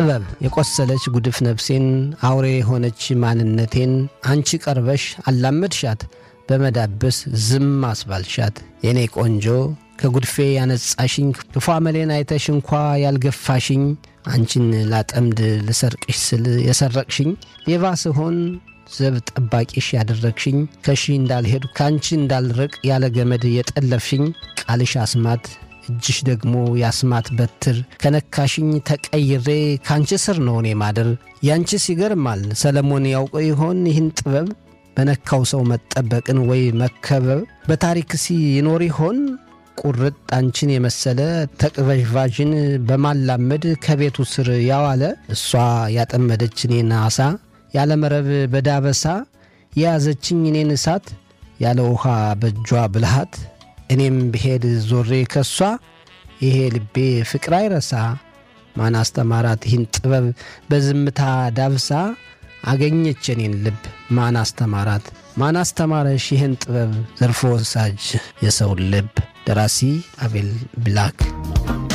ጥበብ የቆሰለች ጉድፍ ነፍሴን አውሬ የሆነች ማንነቴን አንቺ ቀርበሽ አላመድሻት በመዳበስ ዝም አስባልሻት የኔ ቆንጆ ከጉድፌ ያነጻሽኝ ክፉ አመሌን አይተሽ እንኳ ያልገፋሽኝ አንቺን ላጠምድ ልሰርቅሽ ስል የሰረቅሽኝ ሌባ ስሆን ዘብ ጠባቂሽ ያደረግሽኝ ከሺ እንዳልሄድ ከአንቺ እንዳልርቅ ያለ ገመድ የጠለፍሽኝ ቃልሽ አስማት እጅሽ ደግሞ የአስማት በትር ከነካሽኝ ተቀይሬ ከአንቺ ስር ነው እኔ ማደር። ያንቺስ ይገርማል ሰለሞን ያውቀው ይሆን ይህን ጥበብ በነካው ሰው መጠበቅን ወይ መከበብ በታሪክሲ ይኖር ይሆን ቁርጥ አንቺን የመሰለ ተቅበዥቫዥን በማላመድ ከቤቱ ስር ያዋለ እሷ ያጠመደች እኔን አሳ ያለ መረብ በዳበሳ የያዘችኝ እኔን እሳት ያለ ውሃ በእጇ ብልሃት እኔም ብሄድ ዞሬ ከሷ ይሄ ልቤ ፍቅር አይረሳ ማን አስተማራት ይህን ጥበብ በዝምታ ዳብሳ አገኘች እኔን ልብ ማን አስተማራት ማን አስተማረሽ ይህን ጥበብ ዘርፎ ወሳጅ የሰውን ልብ ደራሲ አቤል ብላክ